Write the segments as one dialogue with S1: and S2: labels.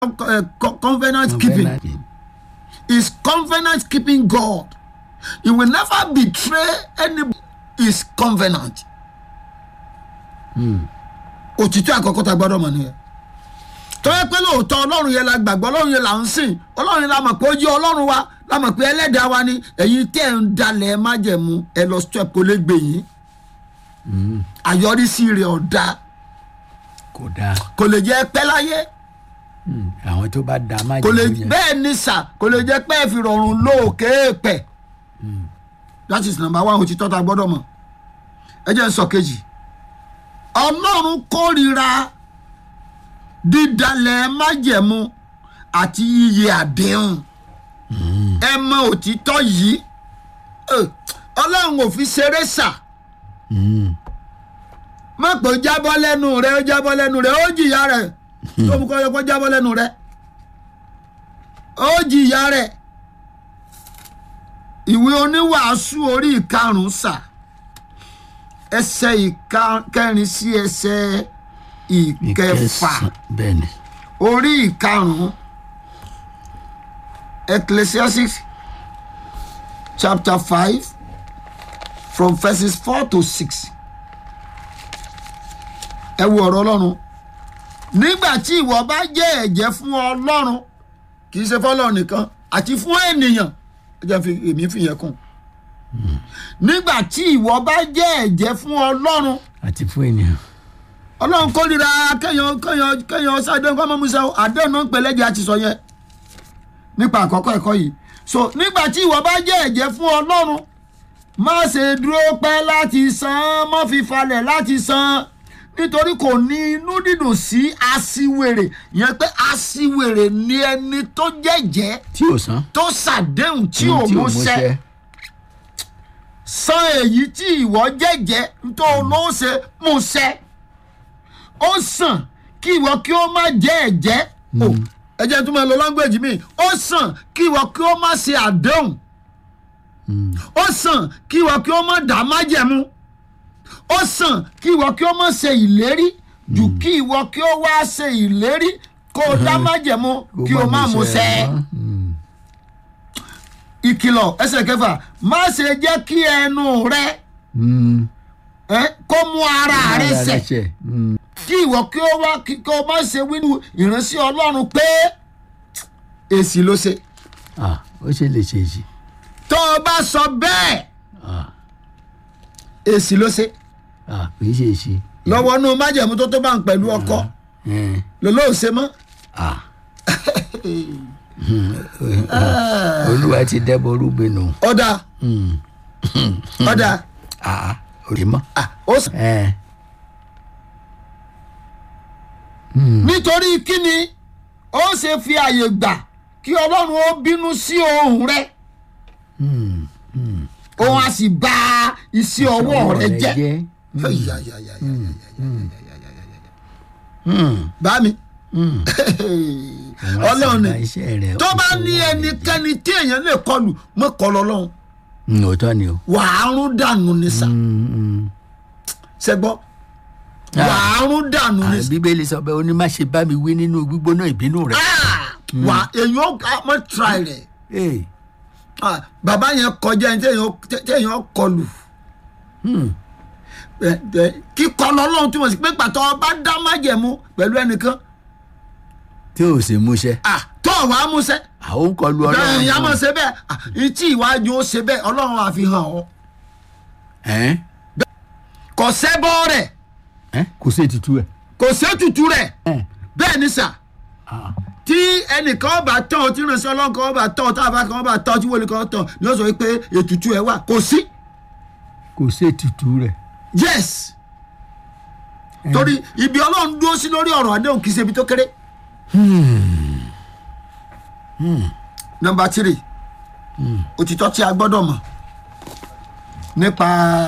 S1: uh, co- covenant keeping
S2: Covenant.
S1: is covenant keeping God. He will never betray any his covenant. Òtítọ́ àkọ́kọ́ tá a gbọ́dọ̀ mọ̀ nìyẹn. Tọ́yẹ pé lóòótọ́ ọlọ́run yẹn la gbàgbọ́ ọlọ́run yẹn là ń sìn ọlọ́run yẹn la mọ̀ pé ó jẹ́ ọlọ́run wa la mọ̀ pé ẹlẹ́dàá wa ni ẹ̀yin tẹ́ ẹ̀ ń dalẹ̀ májẹ̀mú ẹ lọ step kó lè gbè yín. Àyọrísí rẹ̀ ọ̀dà
S2: kò dáa
S1: kò lè jẹ́ pẹ́ láyé
S2: Mm. àwọn tó bá da má
S1: kò lè
S2: jẹ́ yẹn.
S1: bẹ́ẹ̀ ni sà kò lè jẹ́ pé ẹ fi rọrùn lóòkè pẹ̀ that is number one òtítọ́ ta gbọ́dọ̀ mọ̀ ẹ jẹ́ n sọ kejì ọlọ́run kórìíra dídalẹ̀ májẹ̀mú àti iye àdéhùn ẹ mọ òtítọ́ yìí Eh, ọlọ́run ò fi ṣeré sà
S2: Mm.
S1: má pé ó jábọ́ lẹ́nu rẹ̀ ó jábọ́ lẹ́nu rẹ̀ ó jìyà rẹ̀ tó mú kọ́ yẹ kó jábọ́ lẹ́nu rẹ̀ ó jìyà rẹ̀ ìwé oníwàásù orí ìkarùn-ún sà ẹsẹ̀ ìkẹrin sí ẹsẹ̀ ìkẹfà
S2: Ìkẹsàn- bẹ́ẹ̀ ni
S1: orí ìkarùn-ún ecclesiastes chapter five from verses four to six ẹ wo ọ̀rọ̀ ọlọ́run nígbà tí ìwọ bá jẹ́ ẹ̀jẹ̀ fún ọlọ́run kì í ṣe fọlọ́run nìkan àti fún ènìyàn ẹ jẹ́ fi èmi fi yẹn kún nígbà tí ìwọ bá jẹ́ ẹ̀jẹ̀ fún ọlọ́run
S2: àti fún ènìyàn
S1: ọlọ́run kórìíra kéèyàn kéèyàn kéèyàn ṣàdéhùn kọ́ mọ́ musa àdéhùn náà ń pẹ̀lẹ́jẹ̀ àti sọ yẹn nípa àkọ́kọ́ ẹ̀kọ́ yìí so nígbà tí ìwọ bá jẹ́ ẹ̀jẹ̀ fún ọlọ́run má ṣe dúró pẹ́ láti san má fi falẹ̀ láti san nítorí kò ní inú dídùn sí aṣiwèrè yẹn pé aṣiwèrè ni ẹni tó jẹ́jẹ́
S2: tí ò san
S1: tó ṣàdéhùn tí ò
S2: tí ò
S1: múṣẹ
S2: múṣẹ.
S1: san èyí tí ìwọ jẹ́jẹ́ tó ló ṣe múṣẹ ó sàn kí ìwọ kí ó má jẹ́ ẹ̀jẹ́ o ẹ̀jẹ̀ tó máa lo language mi ó sàn kí ìwọ kí ó má ṣe àdéhùn ó sàn kí ìwọ kí ó má dá májẹ̀mú ó sàn kí ìwọ kí ó má ṣe ìlérí jù kí ìwọ kí ó wá ṣe ìlérí kó o dá májẹ̀mú kí o má múṣẹ
S2: mọ́. Mm.
S1: ìkìlọ̀ ẹsẹ̀ kẹfà má ṣe jẹ́ kí ẹnu rẹ
S2: Mm.
S1: ẹ, kó mú ara rẹ
S2: Ara
S1: ṣẹ̀
S2: ṣẹ̀. Mm.
S1: kí ìwọ kí ó wá kí kí o má ṣe wínú ìránṣẹ́ ọlọ́run pé èsì ló ṣe
S2: Ah, ó ṣe lè ṣe èsì
S1: tó o bá sọ bẹ́ẹ̀
S2: Ah,
S1: èsì ló ṣe
S2: ah, kì í ṣe èsì.
S1: lọ́wọ́ inú májẹ̀mú tó tó bá ń pẹ̀lú ọkọ
S2: Eh,
S1: lọ́lọ́ ṣe mọ́
S2: ah. olúwa ti dẹ́bọ̀ rúgbìnù.
S1: ọ̀dà ọ̀dà
S2: Ah, òkè mọ́.
S1: ah, ó sàn.
S2: Eh,
S1: nítorí kíni ó ṣe fi àyè gbà kí ọlọ́run ó bínú sí ohùn rẹ òun á sì bà iṣẹ́ ọwọ́ rẹ jẹ́. bá mi ọlọ́run ni tó bá ní ẹnikẹ́ni tí èèyàn lè kọlù mọ́ kọlù ọlọ́run
S2: òótọ́ ni o.
S1: wàá rún dànù ní sà
S2: Mm, mm.
S1: ṣẹgbọ́
S2: Ah.
S1: wàá rún dànù ní
S2: Ah,
S1: sà
S2: bíbélì sọ pé ó ní má ṣe bá mi wí nínú gbígbóná ìbínú rẹ.
S1: wà èèyàn mọ́ try rẹ̀
S2: Eh,
S1: Ah, bàbá yẹn kọjá ẹni téèyàn téèyàn kọlù
S2: hmm.
S1: Ẹ, ẹ, kíkọlù ọlọ́run túmọ̀ sí pé pàtó ọba dá májẹ̀mú pẹ̀lú ẹnìkan
S2: tí ò sì múṣẹ.
S1: ah, tó ọ̀wá músẹ́
S2: àwọn ń kọlu
S1: bẹ́ẹ̀
S2: ọlọ́run.
S1: ìyá mọ̀ ṣe bẹ́ẹ̀ ah, ìtì ìwájú ó ṣe bẹ́ẹ̀ ọlọ́run àfihàn ọ́
S2: Ẹ́n?
S1: kò sẹ́bọ́ rẹ̀
S2: Ẹ́n? kò sí ètùtù ẹ̀.
S1: kò sẹ́tùtù rẹ̀
S2: Ẹ́n?
S1: bẹ́ẹ̀ ni sà
S2: Ah,
S1: tí ẹnìkan ọba tán tí ìrìnsẹ̀ ọlọ́run kan ọba tán tá a bá kan ọba tán tí wọlé kan tán ni ó sọ pé ètùtù ẹ̀ wà kò sí
S2: kò sí ètùtù rẹ̀.
S1: yes torí ibi ọlọ́run dúró sí lórí ọ̀rọ̀ àdéhùn kì í ṣe ibi tó kéré. nọmba tírì òtítọ́ tí a gbọ́dọ̀ mọ̀ nípa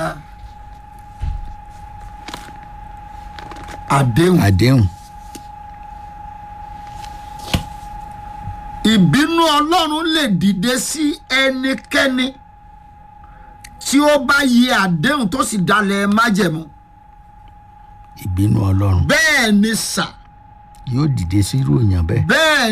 S1: àdéhùn
S2: àdéhùn.
S1: ìbínú ọlọ́run lè dìde sí ẹnikẹ́ni tí ó bá yẹ àdéhùn tó sì dalẹ̀ májẹ̀mú
S2: ìbínú ọlọ́run
S1: bẹ́ẹ̀ ni sà
S2: yóò dìde sí irú èèyàn bẹ́ẹ̀.
S1: bẹ́ẹ̀